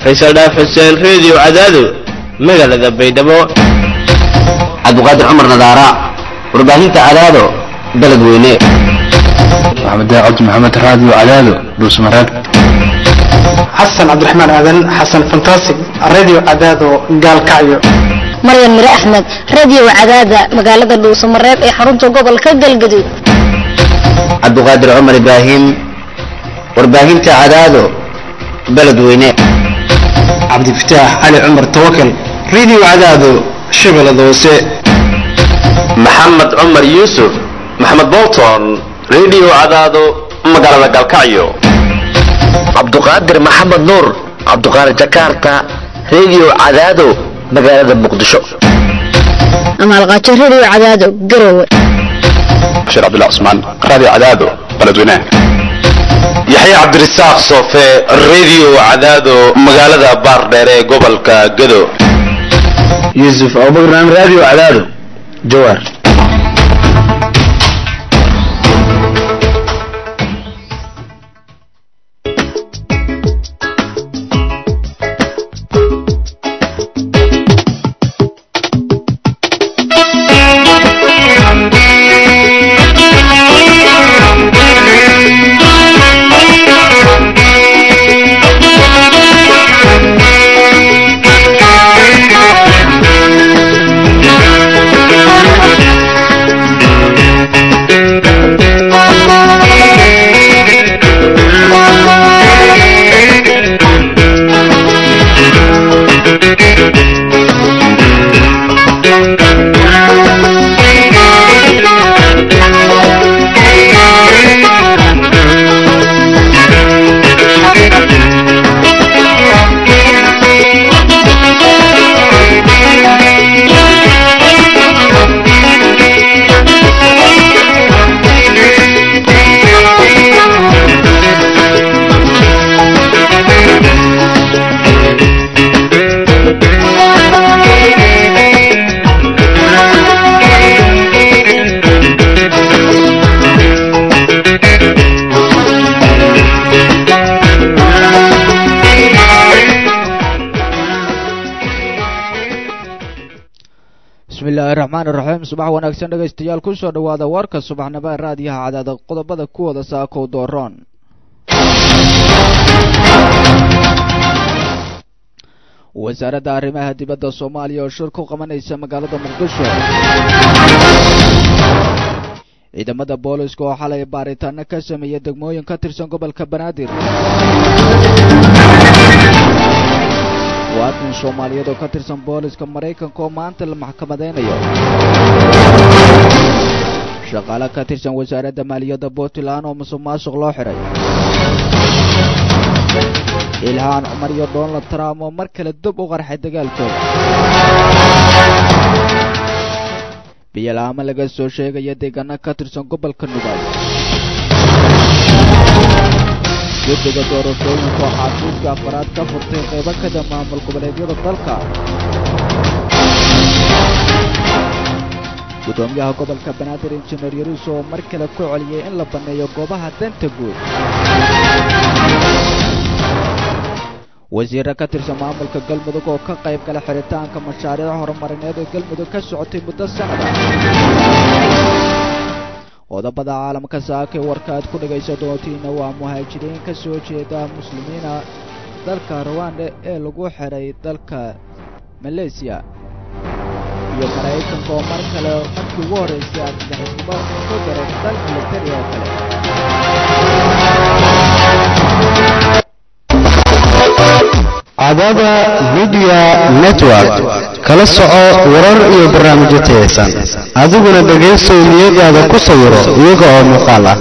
faysal dhaaf xuseen reediyo cadaado magaalada baydhabo cabdiqaadir cumar nadaara warbaahinta cadaado dalad weyne maxamed daacad maxamed raadiyo cadaado dhuusmareeb xasan cabdiraxmaan aadan xasan fantastic radio cadaado gaalkacyo maryan mire axmed radio cadaada magaalada dhuusamareeb ee xarunta gobolka galgaduud cabdiqaadir cumar ibraahim warbaahinta cadaado baled weyne cabdifataax cali cumar tawakal radio cadaado shabeellada hoose maxamed cumar yuusuf maxamed bolton radio cadaado magaalada galkacyo cabduqaadir maxamed nuur cabduqaadir jakarta radio cadaado magaalada muqdisho amaalqaajo radio cadaado garowe bashiir cabdullah cusmaan radio cadaado baledweynaha yaxye cabdirasaaq soofe radio cadaado magaalada baardheer ee gobolka gado yuusuf abubakran radio cadaado jawaar bismillahi raxmaan iraxiim subax wanaagsan dhegaystayaal kusoo dhowaada warka subaxnimo ee raadiyaha cadaada qodobada kuwooda saakow dooroon wasaaradda arrimaha dibadda soomaaliya oo shir ku qabanaysa magaalada muqdisho ciidamada booliska oo xalay baaritaano ka sameeya degmooyin ka tirsan gobolka banaadir muwaadin soomaaliyeed oo ka tirsan booliska maraykanka oo maanta la maxkamadaynayo shaqaale ka tirsan wasaaradda maaliyadda puntland oo musuq maasuq loo xidhay ilhaan cumar iyo donald trump oo mar kale dib u qarxay dagaalkooda biyalaamo laga soo sheegaya deegaano ka tirsan gobolka nugaal guddiga doorashooyinka oo xafiiska afaraad ka furtay qaybo kada maamul goboleedyada dalka guddoomiyaha gobolka banaadir injineer yaruus oo mar kale ku celiyey in la banneeyo goobaha danta guud wasiirra ka tirsan maamulka galmudug oo ka qayb gala xiritaanka mashaariic horumarineed ee galmudug ka socotay muddo sanada qodobada caalamka saakay warka aad ku dhegaysa doontiina waa muhaajiriin ka soo jeeda muslimiina dalka ruwanda ee lagu xidhay dalka maleysiya iyo maraykanka oo mar kale markii ugu horraysay argagixisnimo ku daray dal militari oo kale cadada midiya network kala soco warar iyo barnaamijyo tayaysan adiguna dhegaystow niyadaada ku sawiro iyaga oo muuqaal ah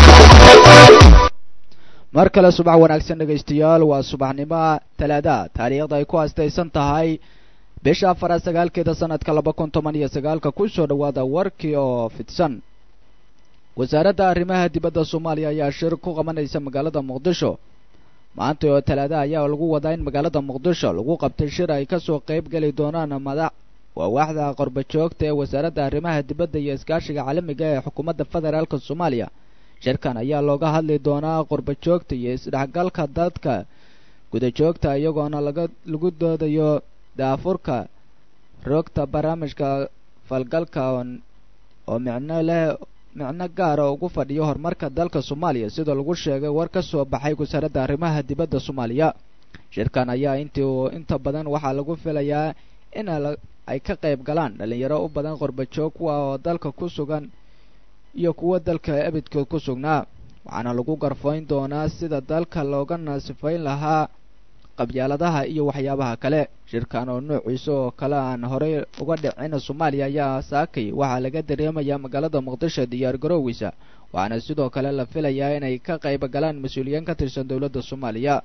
mar kale subax wanaagsan dhegaystayaal waa subaxnimo talaada taariikhda ay ku astaysan tahay bisha afaraad sagaalkeeda sanadka laba kun toban iyo sagaalka kusoo dhowaada warkii oo fidsan wasaaradda arrimaha dibadda soomaaliya ayaa shir ku qabanaysa magaalada muqdisho maanta oo talaada ayaa lagu wadaa in magaalada muqdisho lagu qabtay shir ay kasoo qayb geli doonaan madax waa waaxda qorba joogta ee wasaaradda arrimaha dibadda iyo iskaashiga caalamiga ee xukuumadda federaalka soomaaliya shirkan ayaa looga hadli doonaa qorba joogta iyo isdhexgalka dadka gudajoogta iyagoona laga lagu doodayo daafurka roogta barnaamijka falgalka oo micno leh micno gaara ugu fadhiyo horumarka dalka soomaaliya sida lagu sheegay war ka soo baxay wasaaradda arrimaha dibadda soomaaliya shirkan ayaa intii uu inta badan waxaa lagu filayaa in ay ka qayb galaan dhalinyaro u badan qorbajoog kuwa oo dalka ku sugan iyo kuwa dalka ebidkood ku sugnaa waxaana lagu garfayn doonaa sida dalka looga naasifayn lahaa qabyaaladaha iyo waxyaabaha kale shirkan oo noociisa oo kale aan horey uga dhicin soomaaliya ayaa saakay waxaa laga dareemayaa magaalada muqdisho diyaar garowgiisa waxaana sidoo kale la filayaa inay ka qayb galaan mas-uuliyiin ka tirsan dowladda soomaaliya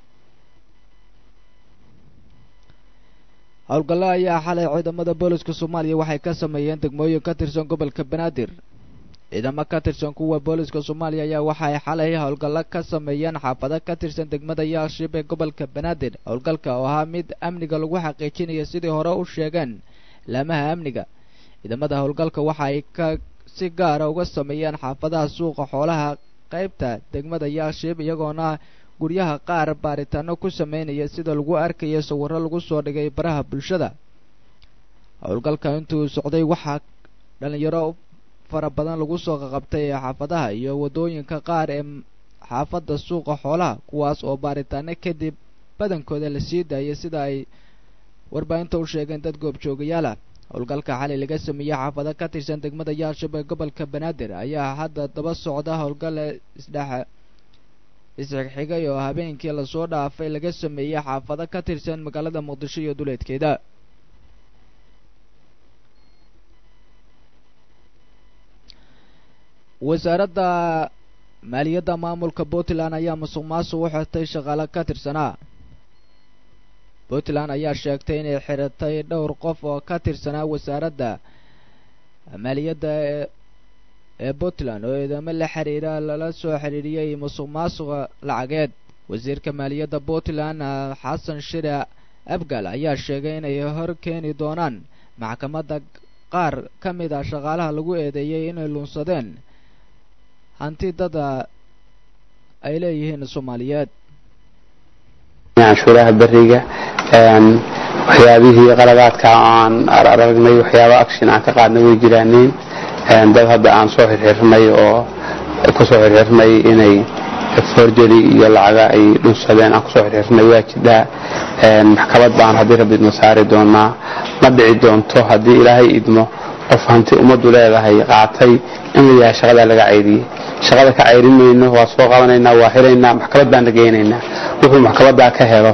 howlgallo ayaa xalay ciidamada booliska soomaaliya waxay ka sameeyeen degmooyin ka tirsan gobolka banaadir ciidamo ka tirsan kuwa booliska soomaaliya ayaa waxay xalay howlgallo ka sameeyeen xaafado ka tirsan degmada yaashib ee gobolka banaadir howlgalka oo ahaa mid amniga lagu xaqiijinaya sidii hore u sheegeen laamaha amniga ciidamada howlgalka waxay ka si gaara uga sameeyeen xaafadaha suuqa xoolaha qaybta degmada yaashib iyagoona guryaha qaar baaritaano ku sameynaya sida lagu arkaya sawirro lagu soo dhigay baraha bulshada howlgalka intuu socday waxaa dhalinyaro fara badan lagu soo qaqabtay ee xaafadaha iyo waddooyinka qaar ee xaafadda suuqa xoolaha kuwaas oo baaritaano kadib badankooda la sii daayay sida ay warbaahinta u sheegeen dad goobjoogayaal ah howlgalka xalay laga sameeyey xaafado ka tirsan degmada yaashab ee gobolka banaadir ayaa hadda daba socda howlgale isdhex isxigxigay oo habeenkii lasoo dhaafay laga sameeyey xaafado ka tirsan magaalada muqdisho iyo duleedkeeda wasaaradda maaliyadda maamulka puntland ayaa musuq maasuq u xirtay shaqaale ka tirsanaa puntland ayaa sheegtay inay xiratay dhowr qof oo ka tirsanaa wasaaradda maaliyadda ee ee puntland oo eedamo la xiriira lala soo xiriiriyey musuq maasuqa lacageed wasiirka maaliyadda puntland xasan shire abgal ayaa sheegay inay hor keeni doonaan maxkamadda qaar ka mid ah shaqaalaha lagu eedeeyey inay luunsadeen hanti dada ay leeyihiin soomaaliyeed canshuuraha beriga waxyaabihii qaladaadka aan aragnay waxyaaba action aan ka qaadnay way jiraaneen dad hadda aan soo xirxirnay oo kusoo xirxirnay inay forgery iyo lacaga ay dhunsadeen aan kusoo xirxirnay waa jidhaa maxkamad baan haddii rabbi idmo saari doonaa ma dhici doonto haddii ilaahay idmo qof hanti ummaddu leedahay qaatay in la yahay shaqadaa laga cayriyey shaqada ka cayrin mayno waa soo qabanaynaa waa xiraynaa maxkamad baan la geynaynaa wuxuu maxkamadaa ka helo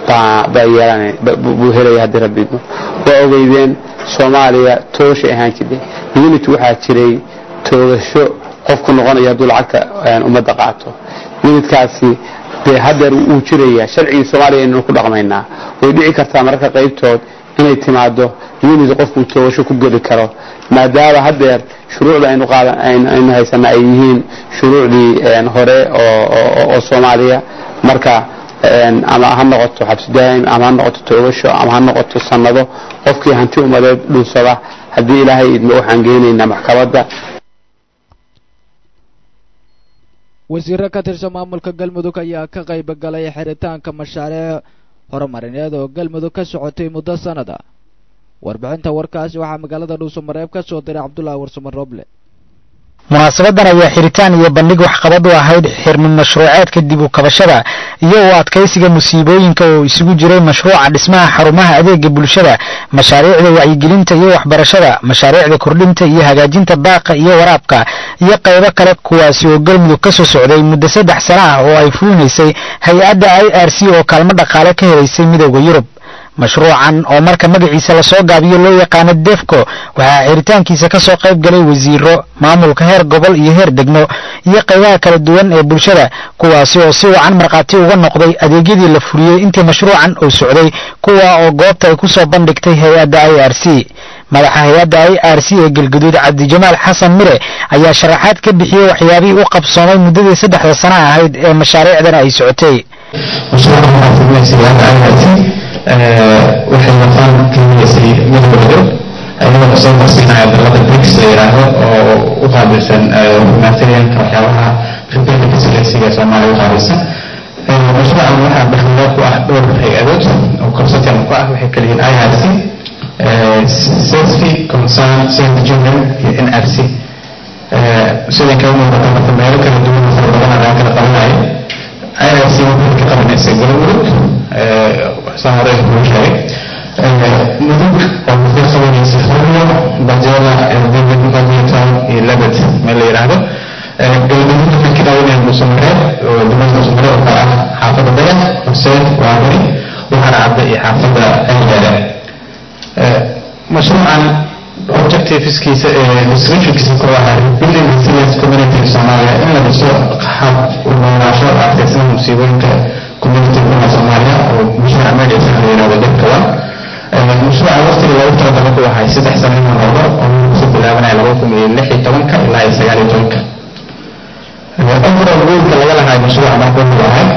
buu helaya haddii rabbi idmo waa ogeydeen soomaaliya toogashay ahaan jirtay unity waxaa jiray toogasho qofku noqonaya hadduu lacagta ummadda qaato unitkaasi dee hadeer wuu jiraya sharcigii soomaaliya inaynu ku dhaqmaynaa way dhici kartaa mararka qaybtood inay timaado unit qofkuu toogasho ku geli karo maadaama hadeer shuruucda aynu qaadan aynu haysana ay yihiin shuruucdii hore oo soomaaliya marka ama ha noqoto xabsi daa'im ama ha noqoto toogasho ama ha noqoto sannado qofkii hanti umadeed dhunsada haddii ilaahay idmo waxaan geynaynaa maxkamadda wasiiro ka tirsan maamulka galmudug ayaa ka qayb galay xiritaanka mashaariic horumarineed oo galmudug ka socotay muddo sanada warbixinta warkaasi waxaa magaalada dhuusamareeb ka soo diray cabdullaahi warsamo roble munaasabadan ayaa xiritaan iyo bandhig waxqabad u ahayd xirmin mashruuceedka dib u kabashada iyo u adkaysiga musiibooyinka oo isugu jiray mashruuca dhismaha xarumaha adeega bulshada mashaariicda wacyigelinta iyo waxbarashada mashaariicda kordhinta iyo hagaajinta daaqa iyo waraabka iyo qaybo kale kuwaasi oo galmudug ka soo socday muddo saddex sano ah oo ay fulinaysay hay-adda i r c oo kaalmo dhaqaale ka helaysay midooda yurub mashruucan oo marka magaciisa lasoo gaabiyo loo yaqaano defco waxaa xiritaankiisa ka soo qayb galay wasiiro maamulka heer gobol iyo heer degmo iyo qaybaha kala duwan ee bulshada kuwaasi oo si wacan markhaati uga noqday adeegyadii la fuliyey intii mashruucan uu socday kuwa oo goobta ay ku soo bandhigtay hay-adda i r c madaxa hay-adda i r c ee galguduud cabdijamaal xasan mire ayaa sharaxaad ka bixiyey waxyaabihii u qabsoomay muddadii saddexda sana ahayd ee mashaariicdan ay socotay waxay noqon keliyaysay midoodo ayagoo soo marsiinaya dalada brics la yidhaahdo oo u qaabilsan humanitarianka waxyaabaha rebelliga siyaasiga soomaaliya u qaabilsan mashruucan waxaa dhexdooda ku ah dhowr hay-adood oo consortium ku ah waxay kala yihiin IRC safety concern save children iyo NRC siday kaga muuqata marka meelo kala duwan oo fara badan ayaa kala qabanaya IRC waxay ka qabanaysa galmudug saa hore kuu sheegay mudug oo waxay qabanaysa huryo bajela david badminton iyo lebed meel la yidhaahdo galmudug waxay ka qabanayaan dhuusamareed oo degmada dhuusamareed oo kale ah xaafadda dayax xuseen waabari waxaana cadda iyo xaafadda ceeldeere mashruucan objectiveskiisa descriptionkiisa ku ahaa building resilience community Soomaaliya in la dhiso hab u noolaansho adkeysan musiibooyinka community kuma Soomaaliya oo mashruuca magaciisa la yiraahdo dadka waa mashruuca waqtiga loogu talagalay ku ahay saddex sano in hore oo kusoo bilaabanaya laba kun iyo lix iyo tobanka ilaa iyo sagaal iyo tobanka overall goalka laga lahaa mashruuca marka wuxuu ahay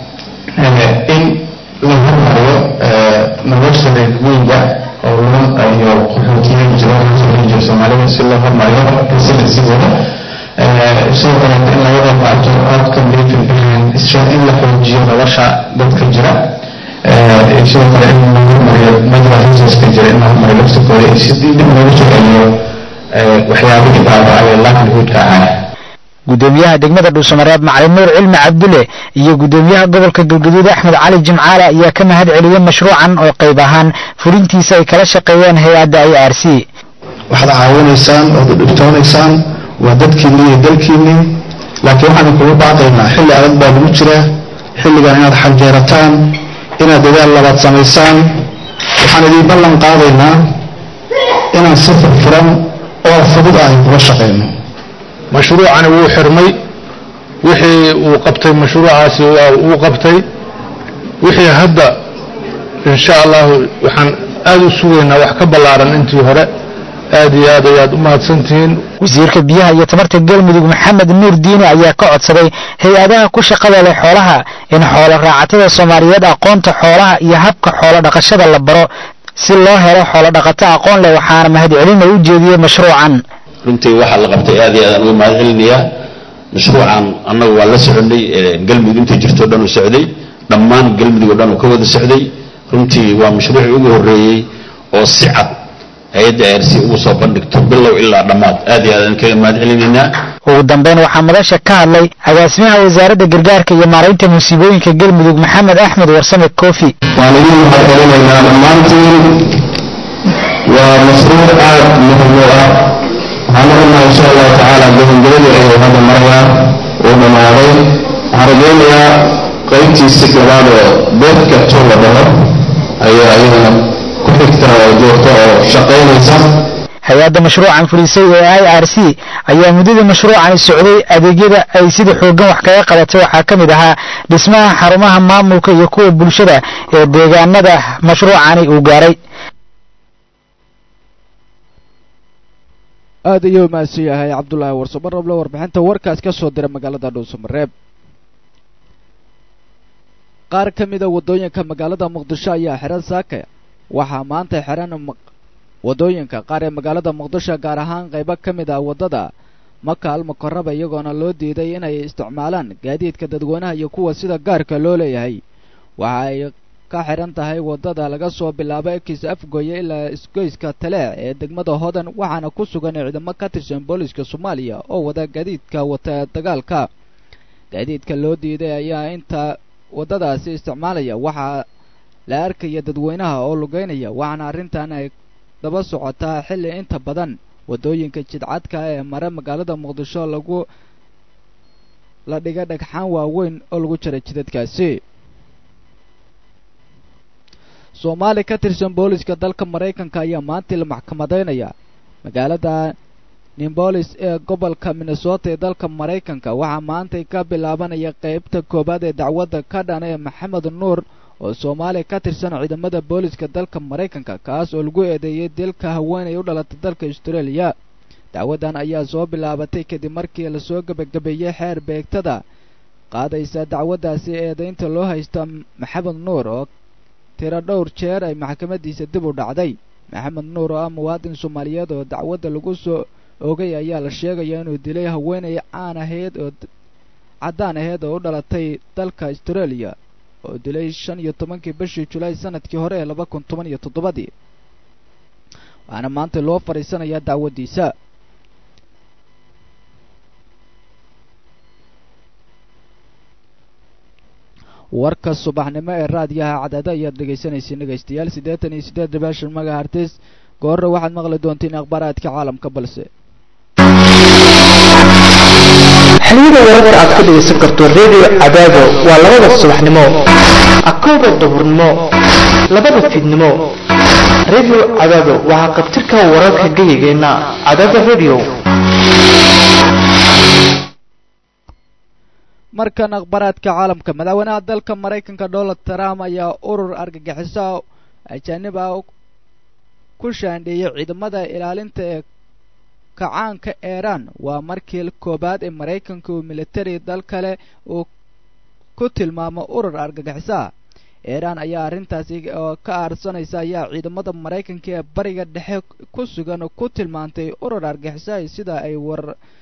in la hormariyo nolosha reer miyiga oo loo iyo qaxootiyaha jira jira soomaalida si loo hormariyo residensigooda sidoo kaleeto in laga qayb qaato outcome living plan in la xoojiyo nolosha dadka jira sidoo kale in la hormariyo medical resourceka jira in la hormariyo lafsikooda iyo sidii dib loogu soo celiyo waxyaabihii baaba'ay livelihoodka ahaa gudoomiyaha degmada dhuusamareeb macalin nuur cilmi cabdulle iyo gudoomiyaha gobolka galguduud axmed cali jimcaale ayaa ka mahad celiyey mashruucan oo qayb ahaan fulintiisa ay kala shaqeeyeen hay-adda i r c waxaad caawinaysaan ood u dhibtoonaysaan waa dadkiinni iyo dalkiinni laakiin waxaan kugu baaqaynaa xilli adag baa lagu jira xilligan inaad xanjeerataan inaad dadaal labaad samaysaan waxaan idiin ballan qaadaynaa inaan si furfuran oo fudud ah kula shaqayno mashruucani wuu xirmay wixii uu qabtay mashruucaasi waa uu qabtay wixii hadda insha allahu waxaan aad u sugaynaa wax ka ballaaran intii hore aad iyo aad ayaad u mahadsantihiin wasiirka biyaha iyo tamarta galmudug maxamed nuur diine ayaa ka codsaday hay-adaha ku shaqada leh xoolaha in xoolo raacatada soomaaliyeed aqoonta xoolaha iyo habka xoolo dhaqashada la baro si loo helo xoolo dhaqato aqoon leh waxaana mahadcelina u jeediyey mashruucan runtii waxaa la qabtay aad iyo aad aan uga mahad celinayaa mashruucan annagu waa la soconay galmudug intay jirtoo dhan uu socday dhammaan galmudug oo dhan uu ka wada socday runtii waa mashruucii ugu horreeyey oo si cad hay-adda r c ugu soo bandhigto bilow ilaa dhammaad aad iyo aad aan kaga mahad celinaynaa ugu dambeyn waxaa madasha ka hadlay agaasimaha wasaaradda gargaarka iyo maaraynta musiibooyinka galmudug maxamed axmed warsame kofi waan idin mahad celinaynaa dhammaantiin waa mashruuc aad muhim u ah waxaan rabnaa insha allahu tacaala gabagabadii ayuu hadda marayaa uu dhammaaday waxaan rajaynayaa qaybtiisi gabaad oo beedka to la dhaho ayaa iyadana ku xigta oo joogta oo shaqaynaysa hay-adda mashruucan fulisay ee i r c ayaa muddada mashruucani socday adeegyada ay sida xooggan wax kaga qabatay waxaa ka mid ahaa dhismaha xarumaha maamulka iyo kuwa bulshada ee deegaanada mashruucani uu gaaray aad ayuu mahadsan yahay cabdulaahi warsomo roble warbixinta warkaas ka soo dira magaalada dhuusamareeb qaar ka mida waddooyinka magaalada muqdisho ayaa xiran saaka waxaa maanta xiran waddooyinka qaar ee magaalada muqdisho gaar ahaan qaybo ka mid ah waddada maka almukaraba iyagoona loo diiday inay isticmaalaan gaadiidka dadweynaha iyo kuwa sida gaarka loo leeyahay waxa ay ka xiran tahay waddada laga soo bilaabo ekis afgoye ilaa isgoyska taleec ee degmada hodan waxaana ku sugan ciidamo ka tirsan booliska soomaaliya oo wada gaadiidka wata dagaalka gaadiidka loo diiday ayaa inta waddadaasi isticmaalaya waxaa la arkaya dadweynaha oo lugeynaya waxaana arrintan ay daba socotaa xilli inta badan waddooyinka jidcadka ee mare magaalada muqdisho lagu la dhiga dhagxaan waaweyn oo lagu jira jidadkaasi soomaali ka tirsan booliska dalka maraykanka ayaa maantii la maxkamadaynaya magaalada nimbolis ee gobolka minnesota ee dalka maraykanka waxaa maantay ka bilaabanaya qaybta koowaad ee dacwadda ka dhan ee maxamed nuur oo soomaaliya ka tirsan ciidamada booliska dalka maraykanka kaas oo lagu eedeeyey dilka haweenay u dhalatay dalka austraeliya dacwaddan ayaa soo bilaabatay kadib markii lasoo gebagabeeyey xeer beegtada qaadaysa dacwaddaasi eedaynta loo haysta maxamed nuur oo tiro dhowr jeer ay maxkamadiisa dib u dhacday maxamed nuur oo ah muwaadin soomaaliyeed oo dacwadda lagu soo ogay ayaa la sheegaya inuu dilay haweenay caan ahayd oo caddaan aheed oo u dhalatay dalka australia oo dilay shan iyo tobankii bishii julaay sanadkii hore ee laba kun toban iyo toddobadii waxaana maanta loo fadhiisanayaa dacwaddiisa warka subaxnimo ee raadiyaha cadaada ayaad dhegaysanaysiin dhegaystayaal siddeetan iyo siddeed dhibaashan magahartis goorre waxaad maqli doontiin akhbaaraadka caalamka balse xiliyada wararka aad ka dhegaysan karto redio cadaado waa labada subaxnimo akooda duhurnimo labada fiidnimo redio cadaado waxaa qabtirka wararka geyigeenna cadaada redio markan akhbaaraadka caalamka madaxweynaha dalka maraykanka donald trump ayaa urur argagixiso ajaanib ah ku shaandheeyey ciidamada ilaalinta ee kacaanka iiraan waa markii koobaad ee maraykanka uu militari dal kale uu ku tilmaamo urur argagixiso ah iiraan ayaa arrintaasi oo ka aarsanaysa ayaa ciidamada maraykanka ee bariga dhexe ku sugan ku tilmaantay urur argagixiso sida ay war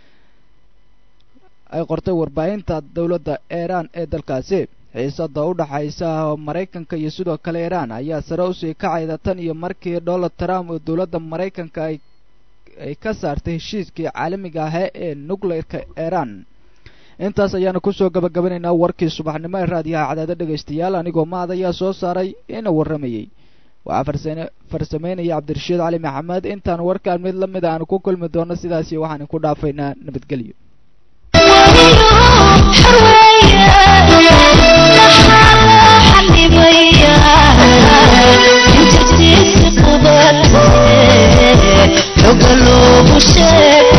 ay qortay warbaahinta dowladda iiraan ee dalkaasi xiisada u dhaxaysa maraykanka iyo sidoo kale iiraan ayaa sare usii kacayda tan iyo markii donald trump oo dowladda maraykanka ay ay ka saartay heshiiskii caalamiga ahaa ee nuclearka iiraan intaas ayaanu kusoo gabagabanaynaa warkii subaxnimo ee raadiyaha cadaado dhegaystayaal anigoo maad ayaa soo saaray ina warramayey waxaa farsane farsameynaya cabdirashiid cali maxamed intaan warkaan mid la mid aanu ku kulmi doono sidaasi waxaan ku dhaafaynaa nabadgelyo xoga loogu sheeg